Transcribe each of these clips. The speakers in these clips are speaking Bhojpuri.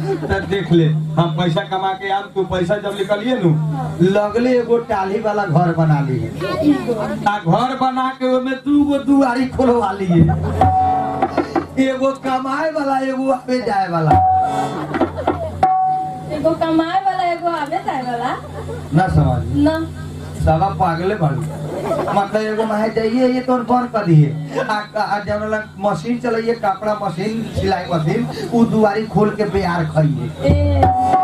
तो देख ले हम पैसा कमा के आम तू पैसा जब निकलिए नु लगले एगो टाली वाला घर बना ली आ घर बना के ओमे दू गो दुआरी खोलवा लिए एगो कमाए वाला एगो आवे जाए वाला एगो कमाए वाला एगो आवे जाए वाला ना समझ ना साला पागले बाड़ू मतलब एगो माहे जाइए ये तो बंद कर दिए आ, आ जौन वाला मशीन चलाइए कपड़ा मशीन सिलाई मशीन उ दुआरी खोल के बिहार खाइए ए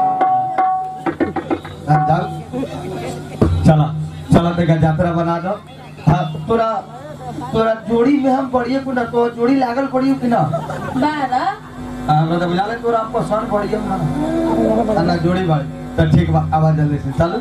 अब जाओ चला चला तेरा यात्रा बना दो हाँ तोरा तोरा जोड़ी में हम पढ़िए कि ना तो जोड़ी लागल पढ़ियो कि ना बारह हाँ, हमरा तो बुझा ले तोरा हम पसंद पढ़िए ना ना जोड़ी बाड़ी तो ठीक बा आवाज जल्दी से चल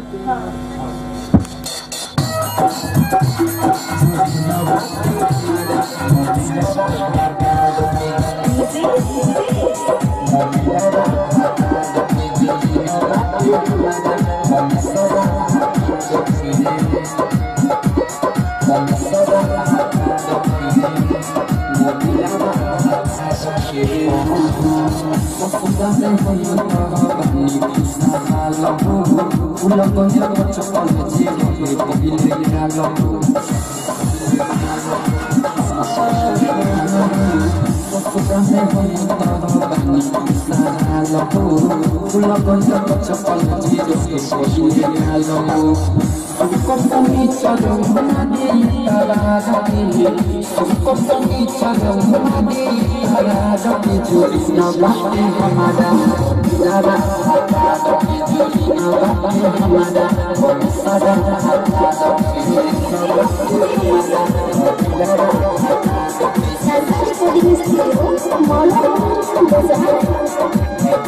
सरकारी कोडिंग स्टूडियो मॉडल बाजार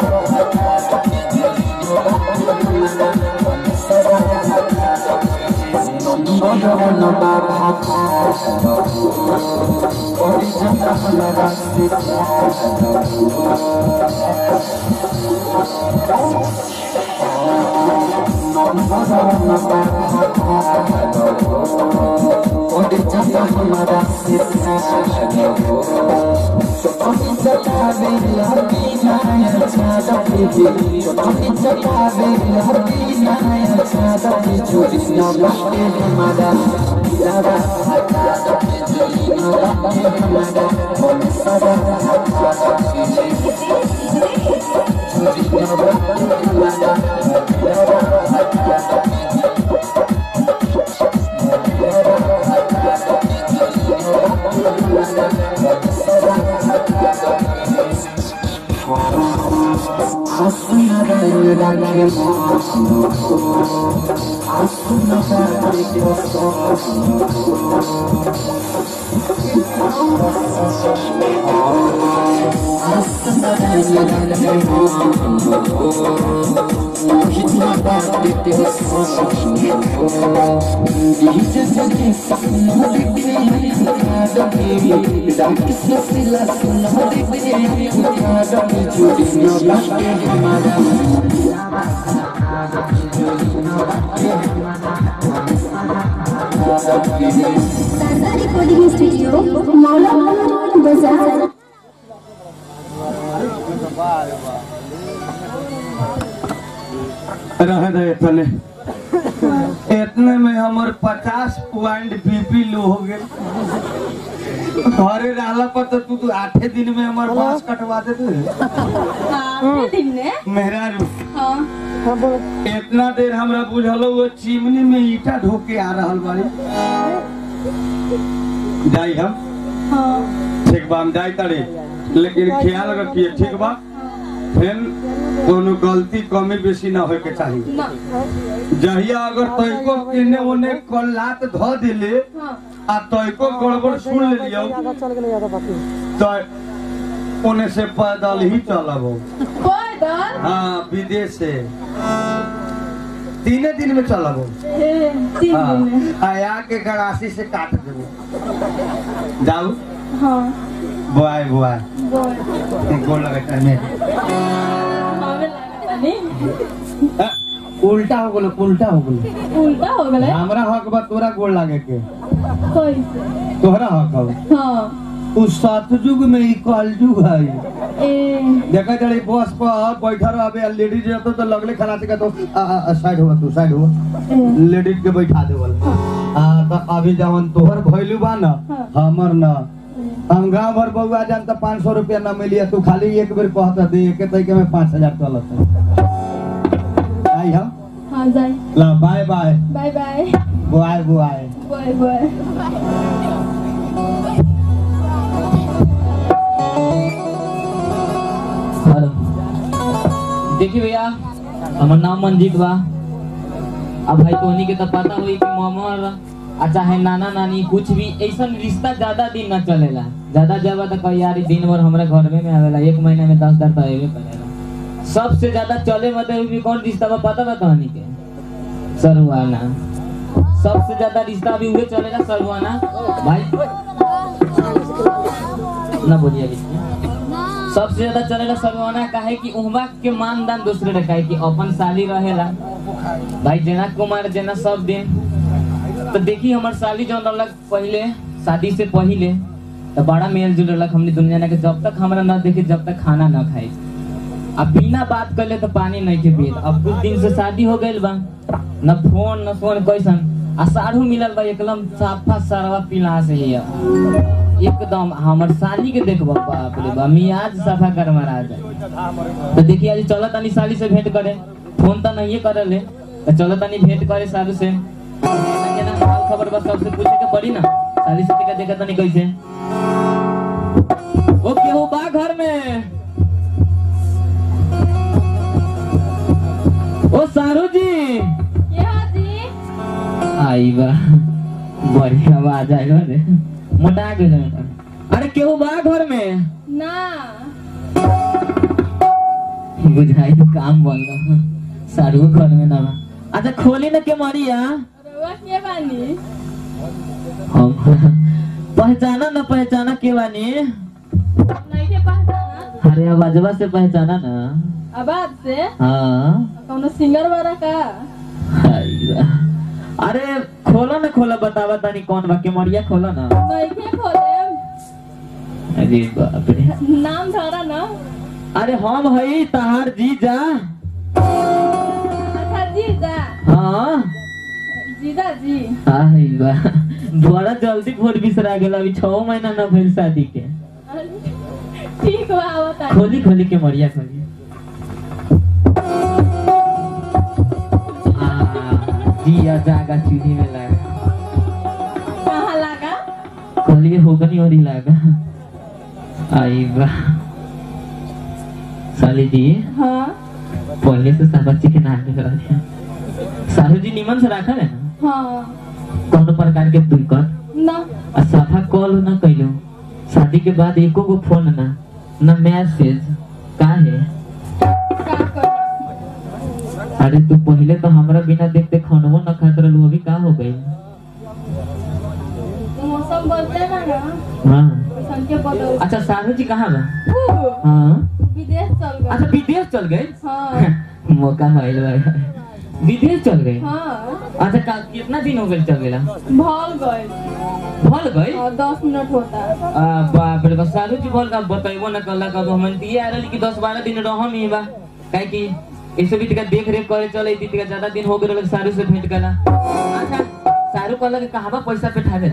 सरकारी कोडिंग स्टूडियो मॉडल बाजार रह दे इतने इतने में हमर पचास पॉइंट बीपी लो हो गए घरे रहला पर तो तू तो आठे दिन में हमर बांस कटवा दे आठवें दिन ने मेहरारू हाँ इतना देर हमरा बुझलो वो चिमनी में ईटा ढोके आ रहल बाड़ी जाई हम हाँ ठीक बा हम जाई तड़े लेकिन ख्याल रखिए ठीक बा फिर कोनो गलती कमी बेसी ना होए के चाहिए ना जहिया अगर तैको केने ओने कल्लात ध दिले हाँ आ तैको गड़बड़ सुन लियो तो ओने से पैदल ही चलब पैदल हाँ विदेश से तीने दिन में चलब ए, तीन दिन में हाँ आया के गड़ासी से काट देबो जाऊ हाँ बुआई बुआई बोल गोल लगे में हमें लगा नहीं उल्टा हो गेलो उल्टा हो गेलो उल्टा हो गए हमरा हक बा तोरा गोल लागे के कैसे तोहरा हक हो हाँ उस सतयुग में ई कलयुग है ए देखा जड़ी बस पर बैठा रहे लेडीज रहतो तो लगले खलासी का तो आ, आ, आ, साइड हुआ तू साइड हुआ ए लेडीज के बैठा देवल आ तो अभी जवन तोहर भइलू बा न हमर न हम गांव भर बउआ जान तो पाँच सौ रुपया न मिलिया तू खाली एक बेर कहता दे एक तरीके में पाँच हजार चलत आई हम हाँ जाए ला बाय बाय बाय बाय बुआय बुआय बाय बाय हेलो देखिए भैया हमार नाम मंजीत बा अब भाई तोहनी के तो पता होई कि ममर आ चाहे नाना नानी कुछ भी ऐसा रिश्ता ज्यादा दिन न चलेला ज्यादा जब तो कही यार ई दिन भर हमरा घर में आवेला एक महीना में दस हजार तो अबे करेला सबसे ज्यादा चले मतलब भी कौन रिश्ता बा पता बा तोहनी के सरुआना सबसे ज्यादा रिश्ता अभी उहे चलेला सरुआना भाई ना बोलिए अभी सबसे ज्यादा चलेला सरवाना काहे कि उहवा के मानदान दूसरे रखा है कि अपन साली रहेला भाई जेना कुमार जेना सब दिन तो देखी हमर साली जौन रहलक पहले शादी से पहले तो बड़ा मेल जुल रहलक हमने दुनिया के जब तक हमरा न देखे जब तक खाना न खाए अब बिना बात कर तो पानी नहीं के पिए अब कुछ दिन से शादी हो गइल बा न फोन न फोन कैसन आ साढ़ू मिलल बा एकदम साफा सरवा पिला से ही एकदम हमर साली के देखबा बाप रे बा मियाज सफा कर मारा जाए तो देखिए आज चलत तनी साली से भेंट करे फोन तो नहीं करे ले तो चलत तनी भेंट करे सालू से केना केना हाल खबर बस सबसे पूछे के पड़ी ना साली से टिका देखा तनी कैसे ओ केहू बा घर में ओ सारू जी ये हाँ जी आई बा बढ़िया आवाज आइल रे मोटा गेल बेटा अरे केहू बा घर में ना बुझाई तो काम बन रहा सारू घर में ना बा। अच्छा खोली ना के मरिया रउआ के बानी हम पहचाना ना पहचाना के बानी नहीं के पहचाना अरे आवाजवा से पहचाना ना आवाज से हाँ कौनो सिंगर वाला का आई बा। अरे खोलो ना खोला बतावा तानी कौन बा के मरिया खोलो ना नहीं के खोले अरे बाप रे नाम धरा ना अरे हम हई तहार जीजा अच्छा जीजा हाँ जीजा जी आई बा बड़ा जल्दी भोर बिसरा गेल अभी छह महीना न भइल शादी के ठीक बा बता खोली खोली के मरिया खोली आ, दिया जागा चूल्ही में लगा कहाँ लगा खोली होगनी और ही लगा आई बा साली जी हाँ पहले से सब बच्चे के नाम निकल रहे सालू जी निमन से रखा है ना हाँ कौन प्रकार के दिक्कत ना आ साफा कॉल ना कैलो शादी के बाद एको गो फोन ना ना मैसेज का है का कर अरे तू पहले तो हमरा बिना देखते खानवो ना खात रहलू अभी का हो गई मौसम बदले ना ना हाँ वैसन के बदल अच्छा साहू जी कहाँ बा ऊ, हाँ विदेश चल अच्छा गए विदेश चल गए हाँ मौका भइल बा विदेश चल गए हाँ अच्छा का कितना दिन हो गए चल गेला भल गए भल गए और दस मिनट होता है आ, बाप रे बस सालू जी बोल का बतैबो ना कल कब हम दिए आ रहल कि दस बारह दिन रहम ही बा काहे कि ऐसे भी तिका देख रेख करे चले थी तिका ज्यादा दिन हो गए सारू से भेंट कला अच्छा सारू कहला कि कहाँ बा पैसा पे ठावे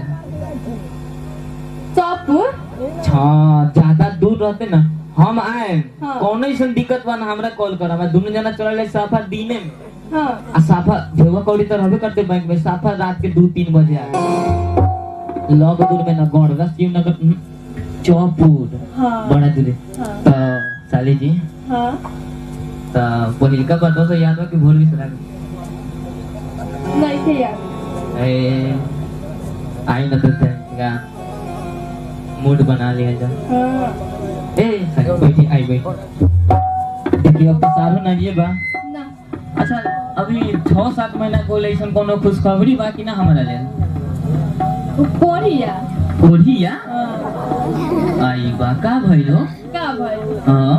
चौपुर हाँ ज्यादा दूर रहते ना हम आए हाँ। कौनो ऐसा दिक्कत बा ना हमरा कॉल कर हमारा दोनों जना चले साफा दिने में हाँ आ साफा भेवा कौड़ी तो रहबे करते बैंक में साफा रात के दो तीन बजे आए लग दूर में ना गौड़ शिव नगर हम्म, चौपुर हाँ बड़ा दूर है। हाँ तो साली जी हाँ तो पहिलका बातों से याद बा कि भोर भी सरा नहीं थे यार ए आई न तो का मूड बना लिया जा हाँ ए सारी बैठी आई बैठी देखिए अब तो सारू ना ये बा ना अच्छा अभी छह सात महीना को ऐसा कोनो खुशखबरी बा कि ना हमारा ले कोरिया ओढ़िया हाँ आई बा का भइलो का भाई हाँ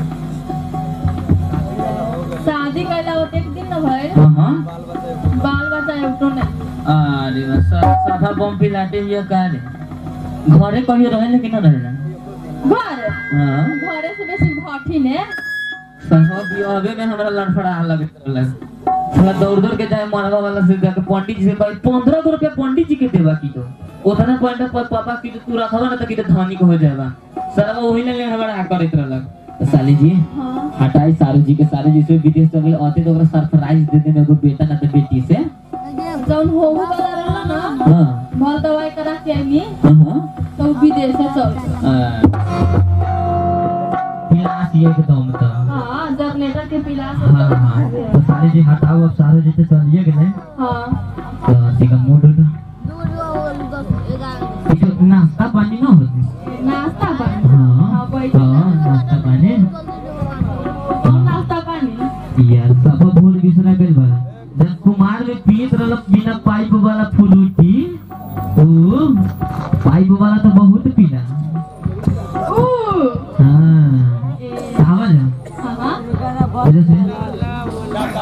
शादी कैला होते एक दिन न भाई हाँ हाँ बाल बच्चा एकटो नहीं अरे बा सा- साफा बम पिलाते हुए का रे घरे कहियो रहे कि ना रहेला घर हाँ घरे से बेसी भट्ठी ने साहब बियाहवे में हमरा लड़फड़ा लगत रहलक थोड़ा दौड़ दौड़ के जाए मनवा वाला से जाके पंडित जी से कहे पंद्रह सौ रुपया पंडित जी के देवा की तो उतना पॉइंट पर पापा की तो तू रखवा ना तो की तो धनिक हो जाएगा सारा वही ले हमरा करत रहलक तो साली जी हाँ हटाई सारू जी के सारू जी से विदेश चल आते तो ओकरा सरप्राइज दे देने एगो बेटा ना तो बेटी से जौन होऊ वाला रहला ना हाँ भल दवाई करा के आईनी हाँ हाँ तो उ विदेश से चल गया। पिलास ये के दम तो हाँ जनरेटर के पिला हाँ हाँ तो साली जी हटाओ अब सारू जी तो चलिए कि नहीं हाँ तो ठीक है मूड उठा कुछ नाश्ता पानी ना होती नाश्ता पानी हाँ हाँ बैठ हाँ नाश्ता पानी नाश्ता पानी यार सब भूल बिसरा गइल बा जब कुमार में पीत रहल बिना पाइप वाला फ्रूटी ओ पाइप वाला तो बहुत पीला ऊ हाँ ए, कहावत है हाँ हाँ वजह से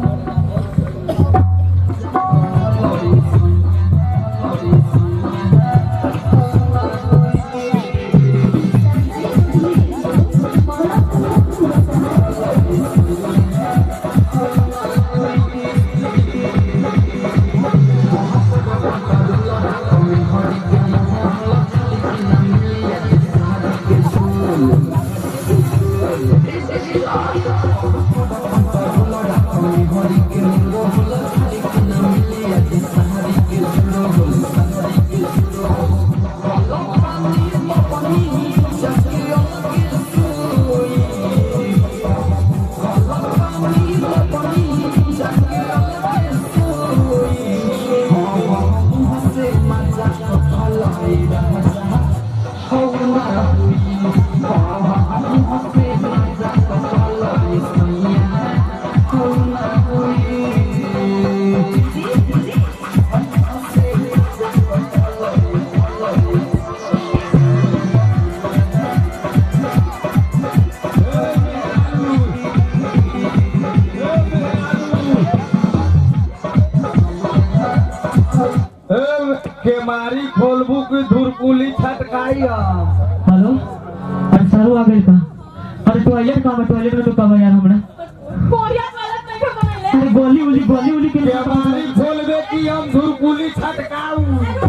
केमारी खोलबू की धुरकुली छटकाई हम हेलो अरे सारू आ गइल का अरे टॉयलेट कहाँ बा टॉयलेट में तो कब यार हमरा कोरिया गलत नहीं क्यों बनैले अरे गोली उली गोली उली के केमारी खोलबे की हम धुरकुली छटकाऊ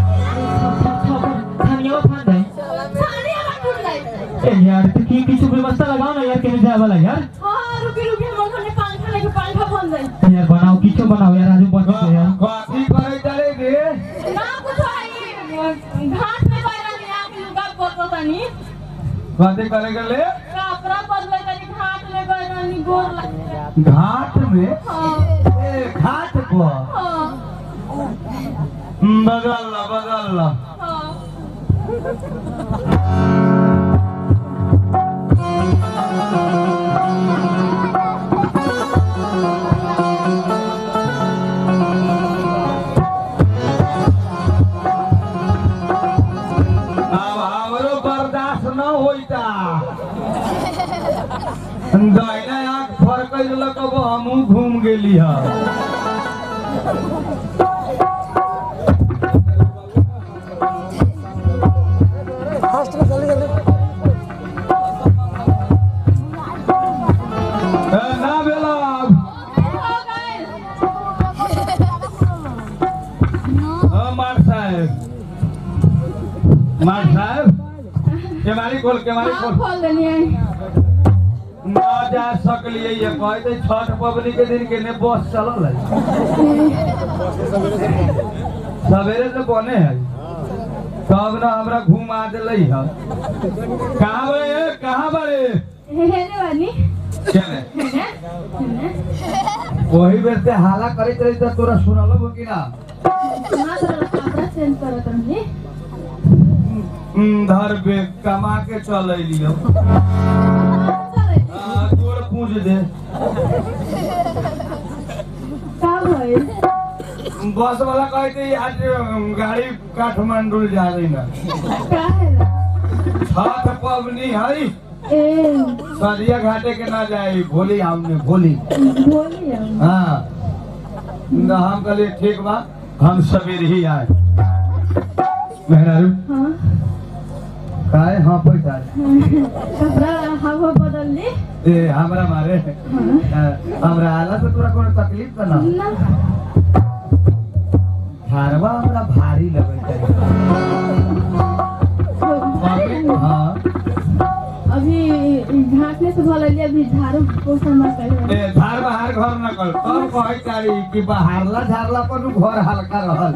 खानियो खान दे साड़ी वाला टूट गई ए यार तो की किछु व्यवस्था लगाओ ना यार केने जाए वाला यार हाँ रुकी रुकी हम घर में पंखा लेके पंखा बंद गई यार बनाओ किछु बनाओ यार आजू बन से यार कथी करे चले गे ना कुछ है घाट में बैठा नहीं आके लुगा बदलो तनी कथी करे गेले कपड़ा बदले तनी घाट में बैठा नहीं गोर लग घाट में हाँ ए घाट पर हाँ बगल ला बगल ला हाँ अब हमरो बर्दाश्त न होइता दाहिना आँख फरकै लक अब हमहूँ घूम गेली ह ए, ना भेला अब। हो गए हाँ, मार साहेब मार साहेब केमारी खोल केमारी हाँ खोल खोल देनी है ना जा सकलिए ये कहते छठ पबनी के दिन केने बस चलल है सवेरे से बने है तब ना हमरा घुमा दिले है कहाँ बड़े कहाँ बड़े हेने वाली केने हेने हेने वही बेर से हाला करैत रही तो तोरा सुनल हो कि ना ना तो कपड़ा चेंज करो तनी हम्म, धर बे कमा के चल अलियो चले हाँ, जोर पूछ दे का भइल बस वाला कहते आज गाड़ी काठमांडू जा रही ना का है छठ पबनी है ए सरिया घाटे के ना जाए भोली हमने भोली बोली हम हाँ न हम कहलिए ठीक बा हम सवेरे ही आए मेहरारू हाँ काय हाँ पैसा कपड़ा हवा बदल ली ए हमरा मारे अ, हमरा आला से तोरा कोनो तकलीफ त ना ना धारवा हमरा भारी लगत है हाँ अभी घाटने से भल अली अभी झाड़ू पोछा मत कर ए धार बाहर घर न कर तब कहे चाही कि बाहरला झारला पर उ घर हल्का रहल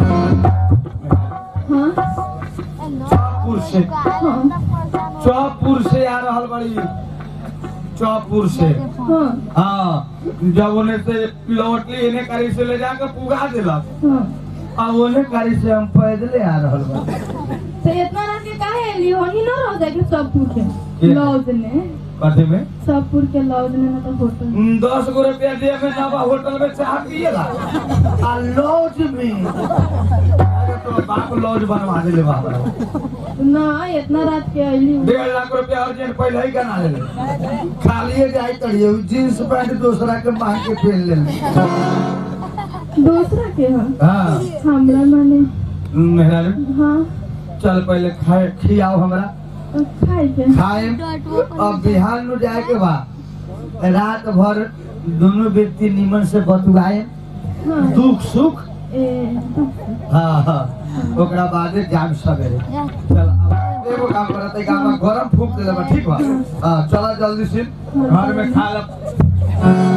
हाँ हाँ चौपुर से हाँ चौपुर से आ रहल बड़ी चौपुर से हाँ हाँ जब उन्हें से लौटली इन्हें करी से ले जाकर पुगा दिलक हाँ अब उन्हें करी से हम पैदले आ रहल बड़ी तो इतना रात के काहे अली होनी ना रह जाके सब पूछे के? लॉज ने कथी में सबपुर के लॉज में मतलब होटल हम्म, दस गो रुपया दिए में नवा होटल में चाह पिएला आ लॉज में अरे तो बाप लॉज बनवा दिले बाबा ना इतना रात के अली डेढ़ लाख रुपया अर्जेंट पहले ही कना ले खालिए जाई तड़िए जींस पैंट दूसरा के मांग के पहन ले दूसरा के हाँ हाँ हमरा माने मेहरा हाँ चल पहले खाए खियाओ हमरा अब खाए के खाए अब बिहान में जाए के बा रात भर दोनों व्यक्ति निमन से बतुआए हाँ दुख सुख ए हाँ हाँ ओकरा बादे जाम सवेरे चल अब एगो काम करत है काम गरम फूक देले बा ठीक बा हां चला जल्दी से घर में खा ल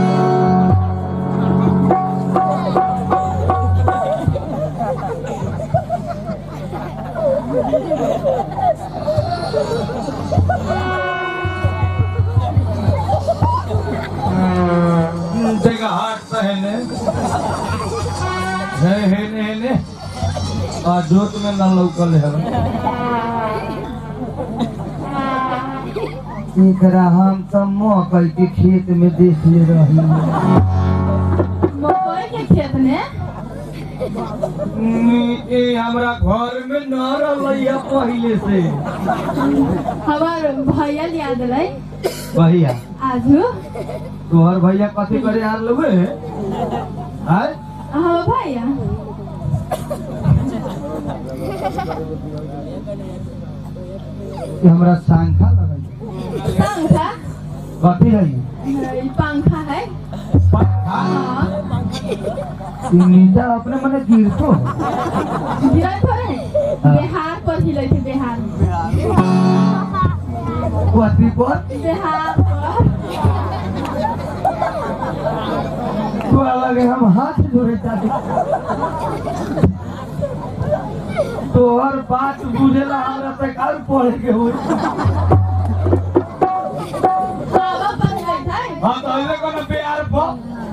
देखा हाथ सहने है है ने है ने आ जोत में न लौकल है एकरा हम तो मकई के खेत में देख ले रही मकई के खेत में ए हमरा घर में न रहलै पहले से हमार भैया लिया दिलाई भैया आजू तोहर भैया कथी करे आर लगे आय हाँ भैया ई हमरा सांखा लगै पंखा कथी है ई पंखा है पंखा हाँ ई नीचा अपने मने गिरतो है गिराई थोड़े बिहार पर हिलै थे बिहार कथी पर बिहार पर तो लगे हम हाथ जोड़े चाहते तोहर बात बुझेला हमरा से काल पढ़े के होई हवा पर हिलै थे हम तो इधर कोनो प्यार पर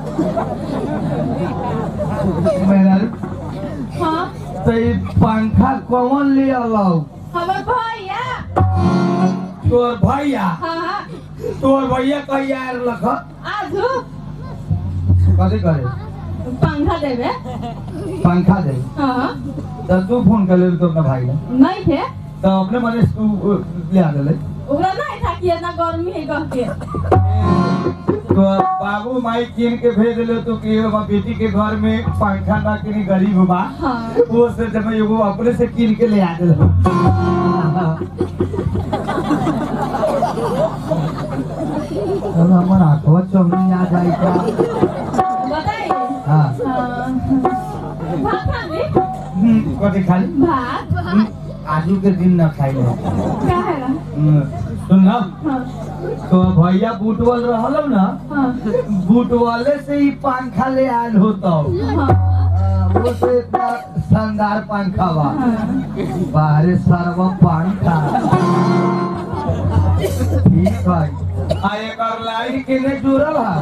मेरा हाँ तो ई पंखा कौन ले अलाउ हमार भैया तोर भैया हाँ तोर भैया कहिया आर लख आजू कथी करे पंखा देवे पंखा दे हाँ तो तू फोन कर ले तो अपना भाई ने नहीं थे तो अपने मने तू अ, ले आ ले ओकरा नहीं था कि इतना गर्मी है कह के तो बाबू माई कीन के भेज ले तो कि हमर बेटी के घर में पंखा ना किनी गरीब बा हाँ वो से जब एगो अपने से कीन के ले आ दे हमर आंखवा चौनी आ जाई का बताइए हाँ हाँ। भात खाली हम्म, कथी खाली भात हम्म, आजू के दिन न खाई ले क्या है सुन ना हाँ तो भैया बूटवल रहल ना हाँ बूटवाले से ही पंखा ले आयल होता हाँ वो से इतना शानदार पंखा बा हाँ। बाहरे सर्व पंखा ठीक है आ एकर लाइन के ने जुड़ल है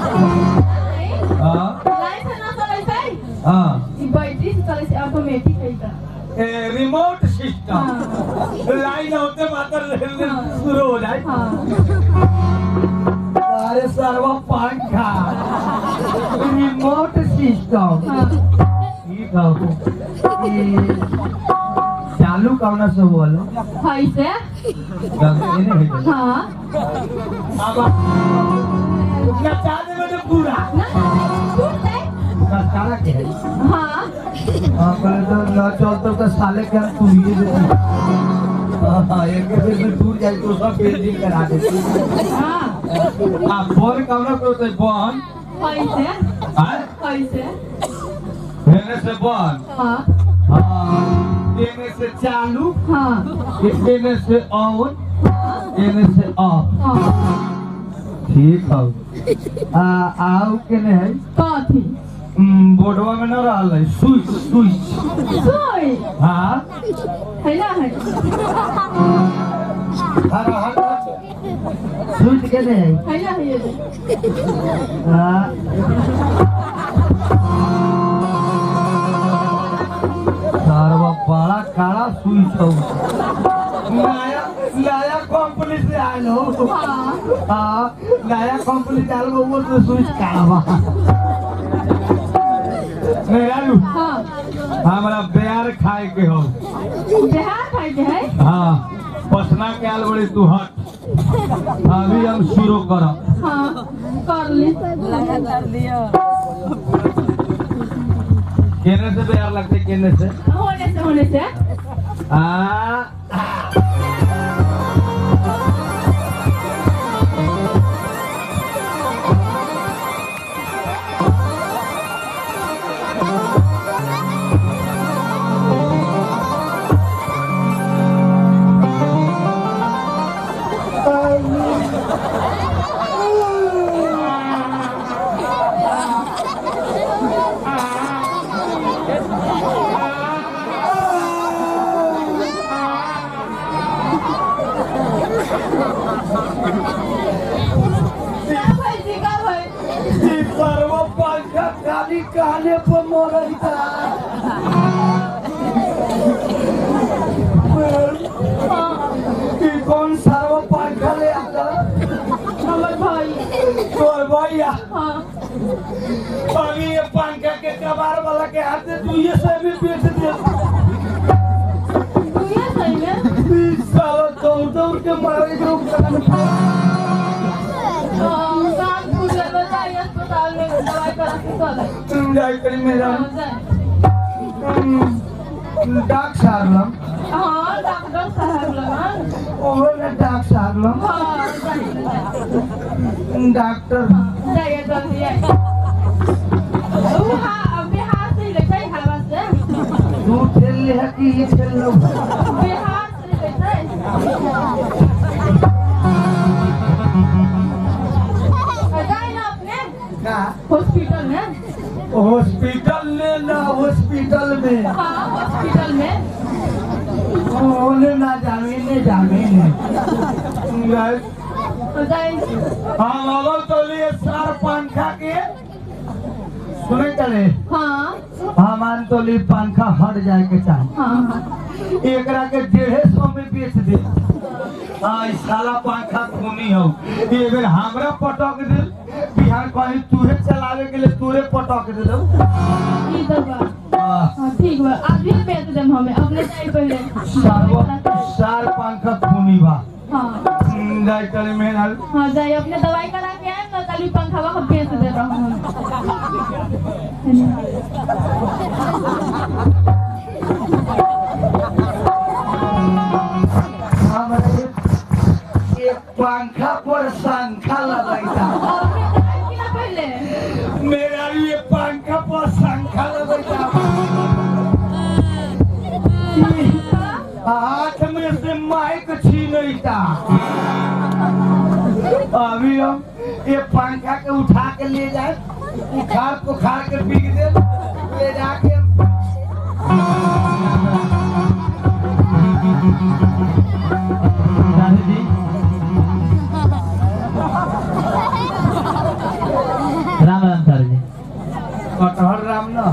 हाँ लाइन से ना चले छै हाँ ई बैटरी से चले छै ऑटोमेटिक है त ए, रिमोट सिस्टम लाइन होते मात्र शुरू हो जाए हाँ अरे सर्व पंखा रिमोट सिस्टम हाँ ठीक है ई चालू कौन से बोल है से हाँ नचा देवे तो पूरा ना टूट जाए नचारा के है हाँ हाँ बोले तो न चलते तो साले के हम तुलिए देते हाँ, एक बेर में टूट जाए तो सब पेंटिंग करा देती हाँ आ फोन कौन करते बहन कैसे आय कैसे हेने से बहन हाँ हाँ एने से चालू हाँ एने से ऑन एने से ऑफ हाँ ठीक है आ आओ के ने है कथी हम्म, बोर्डवा में न रहल है स्विच स्विच सोई हाँ है ना है हर हर स्विच के ने है है ना है ये हाँ सारवा बड़ा काला स्विच हो नया नया कंपनी से आयल हो हाँ हाँ नया कंपनी से आयल हो वो तो स्विच काला बा मेरा लू हाँ हमरा बेर खाए के हो बिहार खाई के है हाँ पसना के आल बड़ी तू हट अभी हम शुरू करब हाँ कर ली केने से बेर लगते केने से होने से होने से आ का भाई जी का भाई ई सर्व पंखा खाली काने पर मोरता ई कौन सर्व पंखा ले आता हमर भाई तोर भैया हाँ अभी ये पंखा के कबार वाला के हाथ तू ये से भी बेच दे तू ये सही में ई साला दौड़ दौड़ के मारे के रुक हाँ, काम कुछ बताइए अस्पताल में दवाई करा के चले तुम जाई करी मेरा हाँ, जाए। डाक सारलम हाँ डॉक्टर साहब लगन ओहो ना डाक सारलम हाँ जाइए डॉक्टर जाइए जल्दी जाइए ऊ हाँ बिहार से ही लेते हैं हवा से तू खेल ले है कि ये खेल लो बिहार से ही लेते हैं जाए ना अपने का हॉस्पिटल में हॉस्पिटल ले ना हॉस्पिटल में हाँ हॉस्पिटल में ओने ना जावे ने जावे ने गाइस तो जाए हम अवल तो लिए सार पंखा के सुने चले हाँ हमान तो लिए पंखा हट जाए के चाहे हाँ हाँ एकरा के डेढ़े सौ में बेच दे हाँ ई साला पंखा खूनी हो ये बेर हमरा पटक दे बिहार कहीं तूहे चलावे के लिए तूरे पटक दे दो ई तो बा हाँ ठीक बा आज भी बेच देम हमें अपने जाए पहले सार पंखा खूनी बा हाँ जाए चले मेरा हाँ जाइए अपने दवाई करा के आए ना कल पंखा वहाँ बेच दे रहा हूँ हमरा एक- एक पंखा पर शंखा लगाईता अपने दवाई किना पहले मेरा ये पंखा पर शंखा लगाईता हाथ में से माइक छीनता अभी हम ये पंखा के उठा के ले जाए उखाड़ पुखाड़ के बिक दे ले जाके राधे जी राम राम सर जी कटहर राम ना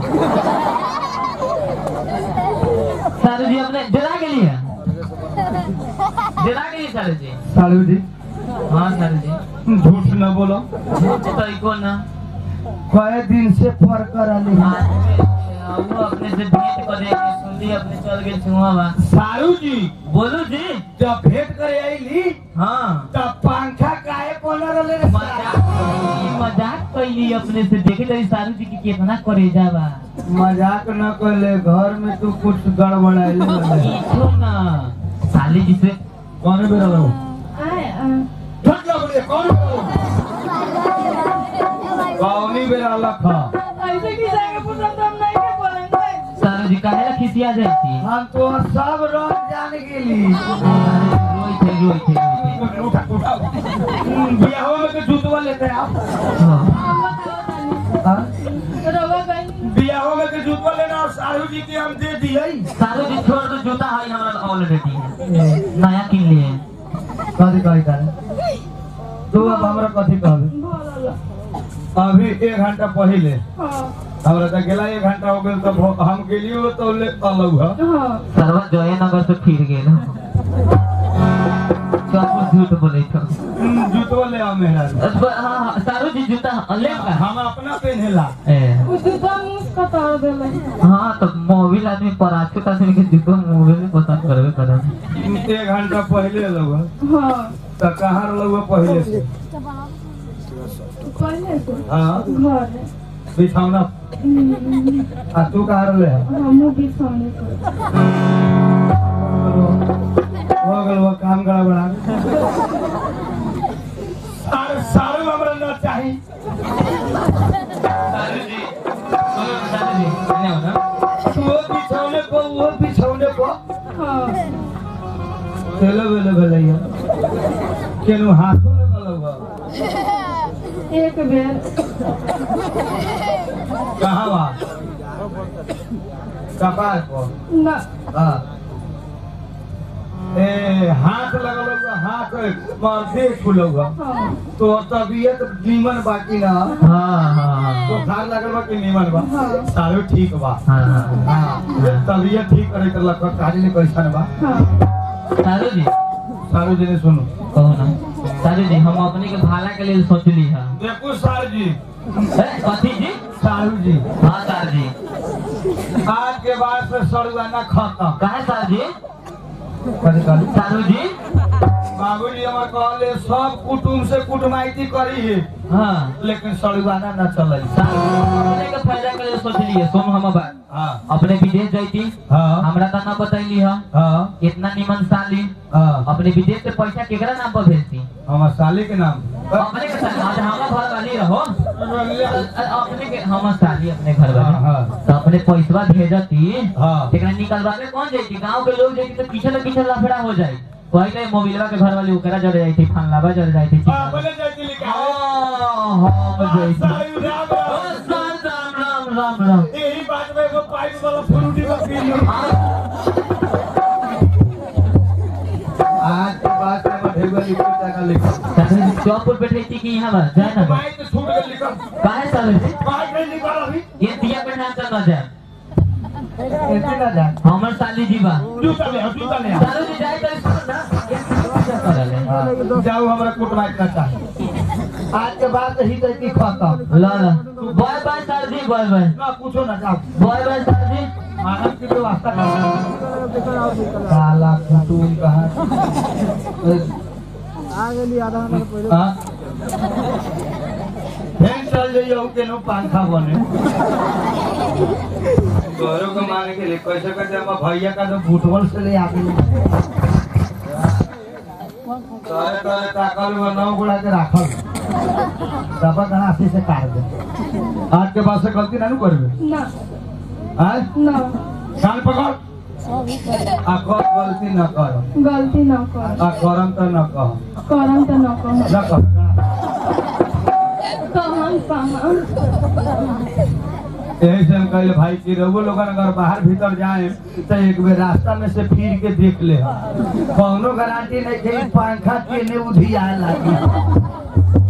सर जी अपने जला के लिए जला के लिए सर जी सालू जी हाँ सर जी झूठ न बोलो झूठ तो इको ना कई दिन से पर कर आली वो अपने से भेंट करे सुनली अपने चल गए छुआ बा सारू जी बोलू जी जब भेंट करे आईली हाँ तब पंखा काहे कोना रले रे मजाक ई मजाक कैली अपने से देखे तरी सारू जी की कितना करेजा बा मजाक न करले घर में तू कुछ गड़बड़ाइले इको ना साली जी से कौन बेरा लो आए आ, ठट लगले कौन कौनी बेरा लखा ऐसे की जाएगा पुत्र तो हम नहीं के बोलेंगे सारू जी काहे ला खिसिया जाई थी हम तो सब रंग जान गेली रोई थे रोई थे रोई थे उठा उठा बियाह में के जूतवा लेते आप हाँ। हाँ? रवा गई बियाह में के जूतवा लेना और साहू जी के हम दे दिए सारू जी छोड़ दो जूता है हमरा ऑलरेडी नया किन लिए कथी कही तारे तू अब हमरा कथी कहबे बोलो अभी एक घंटा पहले हाँ हमरा तो गेला एक घंटा हो गेल तो भो- हम गेलियो तो ले अलग है हाँ सरवा जयनगर से फिर गेल सब झूठ बोले तो जूतवा ले आ मेहरा हाँ हाँ सारू जी जूता ले का हम अपना पहनेला ए वो जूता मुझको तोड़ देले हाँ तो मोबिल आदमी पराठे आदमी के जूतो मोबिल में पसंद करबे करब एक घंटा पहले अलग है हाँ तो कहाँ अलग है पहले से पहले से हाँ घर है बिछौना हम्म, आ तू कहाँ रहले है हमू भी सोने को हो गल वो काम गड़बड़ा सारे सारे हमरा न चाही सारू जी सारू जी नहीं होना वो बिछौने को वो बिछौने को हाँ तेलो बेलो भेलैया केनु हाथों में गलौ एक बेर कहाँ बा कपार को ना हाँ ए हाथ लगल हुआ हाथ माथे खुलो हुआ हाँ तो तबीयत नीमन बाकी ना हाँ हाँ तो खार लगल बा कि नीमन बा हाँ। सारो ठीक बा हाँ हाँ हाँ तबीयत ठीक करे कर लग काजी ने कैसन बा हाँ सारू जी सारो जी ने सुनो कहो ना सारू जी हम अपने के भाला के लिए सोचली है देखो सार जी ए, कथी जी सारू जी हाँ सारू जी आज के बाद से सड़ुआना खत्म कहे सारू जी कथी कहली सारू जी बाबूजी हमार कहले सब कुटुम से कुटमाइती करी है हाँ लेकिन सड़ुआना न चले सारू अपने के फायदा के लिए सोचली है सुन हम बात हाँ अपने विदेश जाती हाँ हमरा तो ना बतैली है हाँ इतना निमन साली हाँ अपने विदेश से पैसा केकरा नाम पर भेजती हमार साली के नाम अपने के साथ आज हमारा घर वाली रहो हाँ अपने के हम साली अपने घर वाले हाँ तो अपने पैसा भेजती हाँ एकरा निकलवावे कौन जाती गांव के लोग जाती तो पीछे तो पीछे लफड़ा हो जाए पहले मोबिलवा के घर वाली ओकरा जड़ जाई थी फनलावा जड़ जाई थी हाँ, बोले जाती लिखा है। हाँ, हम जाई थी। साली राम ओ, राम। राम राम राम राम राम यही बात में एगो पाइप वाला फ्रूटी का पी लो आज के बाद से मैं ढेर लिख के टका लिख चौक पर बैठे थी कि यहाँ बस जाए ना बस। माइक छूट के लिखल काहे साले से माइक नहीं निकाल अभी ये दिया पे ध्यान चल ना जाए ऐसे ना जा हमर साली जी बा जूता ले आओ, जूता ले आओ। सालू जी जाए तो इसको ना ये क्या करले हाँ, जाओ हमरा कोट माइक का चाहिए आज के बाद ही तक की खत्म ला ला बाय बाय सर जी बाय बाय ना पूछो ना जाओ बाय बाय सर जी मानव की व्यवस्था कर काला कुटुम कहा हाँ? फेन चल जाइए के नो पंखा बने घरों को मारने के लिए कैसे करते हम भैया का तो फुटबॉल से ले आके तोरे तोरे ताकल में नौ गुड़ा के राखल तब गणासी से काट दे आज के बाद से गलती ना नु करबे ना आज ना कान पकड़ आ कर गलती न कर गलती ना कर आ करम तो न कह करम तो ना कर न कह कहम कहाँ यही से हम कहले भाई कि रघु लोगन अगर बाहर भीतर जाए तो एक बेर रास्ता में से फिर के देख ले कौनो गारंटी नहीं कि पंखा केने उधिया लागी